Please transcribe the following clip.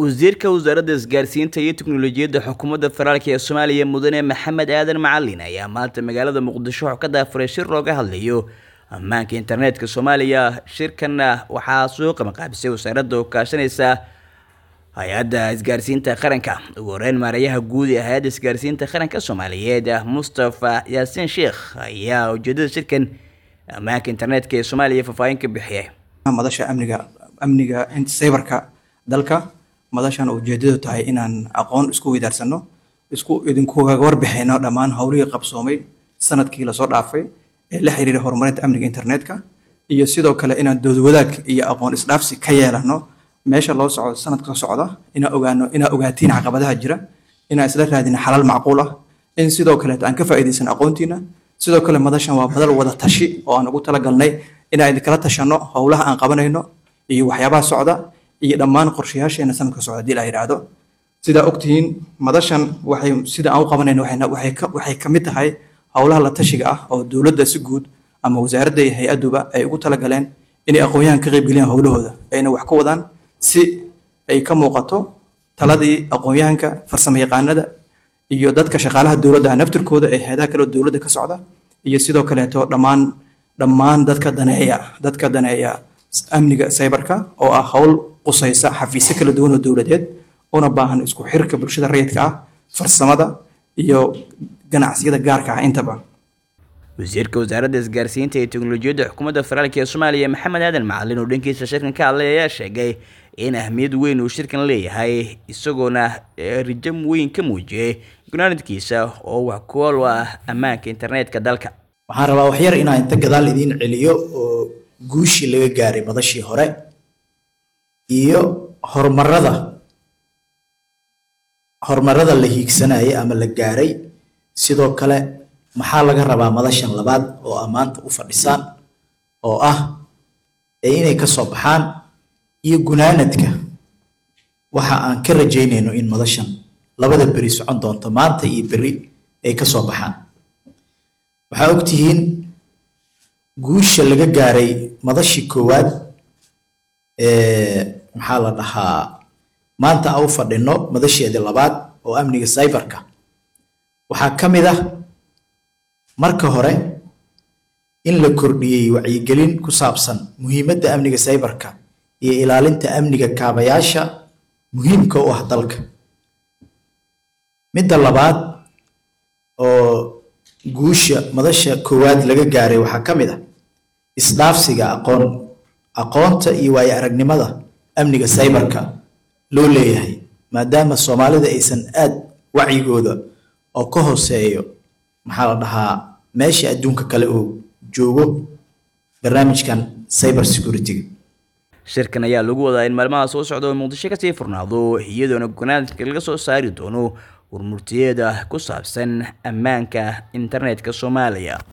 wasiirka wasaaradda isgaarsiinta iyo tiknolojiyadda xukuumadda federaalk ee soomaaliya mudane maxamed aadan macalin ayaa maanta magaalada muqdisho wuxuu ka daafuray shir looga hadlayo ammaanka internetka soomaaliya shirkanna waxaa soo qamaqaabisay wasaaradda oo kaashanaysa hay-adda isgaarsiinta qaranka ugu horeyn maarayaha guud ee hay-adda isgaarsiinta qaranka soomaaliyeed mustafa yaasiin sheekh ayaa ujeedada shirkan ammaanka internetka ee soomaaliya faahfaahin ka bixiyay madasha amniga amniga cyberka dalka madashan ujeedadu tahay inaan aqoon isku weydaarsano isku idinkuga warbixino dhammaan howlihii qabsoomay sanadkii lasoo dhaafay ee la xiriira horumarinta amniga internetka iyo sidoo kale inaan doodwadaag iyo aqoon isdhaafsi ka yeelano meesha loo socdo sanadka socda inaan ogaano inaan ogaatiin caqabadaha jira inaan isla raadino xalal macquul ah in sidoo kaleeto aan ka faa'iidaysan aqoontiina sidoo kale madashan waa madal wada tashi oo aan ugu talagalnay inaan idinkala tashano howlaha aan qabanayno iyo waxyaabaha socda iyo dhammaan qorshayaasheena sanadka socda hadii la yidhaahdo sidaa ogtihiin madashan waxay sida aan u qabanayno waxay ka mid tahay howlaha la tashiga ah oo dowladda si guud ama wasaaradda iyo hay-adduba ay ugu talagaleen inay aqoon-yahan ka qaybgeliyaan howlahooda ayna wax ka wadaan si ay ka muuqato taladii aqoon-yahanka farsamo yaqaanada iyo dadka shaqaalaha dowladda naftirkooda ee hay-adaha kale dowladda ka socda iyo sidoo kaleeto dhammaan dhammaan dadka daneeya dadka daneeya amniga cyberka oo ah howl qusaysa xafiisyo kala duwan oo dowladeed una baahan isku xirka bulshada rayidka ah farsamada iyo ganacsiyada gaarka ah intaba wasiirka wasaaradda isgaarsiinta iyo teknolojiyadda xukuumadda federaalk ee soomaaliya maxamed aadan macalin oo dhankiisa shirkan ka hadlay ayaa sheegay in ahmiyad weyn uu shirkan leeyahay isagoona rijam weyn ka muujiyey gunaanadkiisa oo wax kuwal u ah ammaanka internetka dalka waxaan rabaa waxyar inaan inta gadaal idiin celiyo oo guushii laga gaaray madashii hore iyo horumarada horumarada la hiigsanayay ama la gaaray sidoo kale maxaa laga rabaa madashan labaad oo ammaanta u fadhisaan oo ah ee inay ka soo baxaan iyo gunaanadka waxa aan ka rajaynayno in madashan labada beri socon doonto maanta iyo beri ay ka soo baxaan waxaa ogtihiin guusha laga gaaray madashii koowaad maxaa la dhahaa maanta a u fadhino madasheedii labaad oo amniga cyberka waxaa ka mid ah marka hore in la kordhiyey wacyigelin ku saabsan muhiimadda amniga cyberka iyo ilaalinta amniga kaabayaasha muhiimka u ah dalka midda labaad oo guusha madasha koowaad laga gaaray waxaa ka mid ah isdhaafsiga aqoon aqoonta iyo waayo aragnimada amniga cyberka loo leeyahay maadaama soomaalida aysan aad wacyigooda oo ka hooseeyo maxaa la dhahaa meesha adduunka kale uu joogo barnaamijkan cyber security-ga shirkan ayaa lagu wadaa in maalmaha soo socda oo muqdisho kasii furnaado iyadoona gunaadka laga soo saari doono warmurtiyeeda ku saabsan ammaanka internetka soomaaliya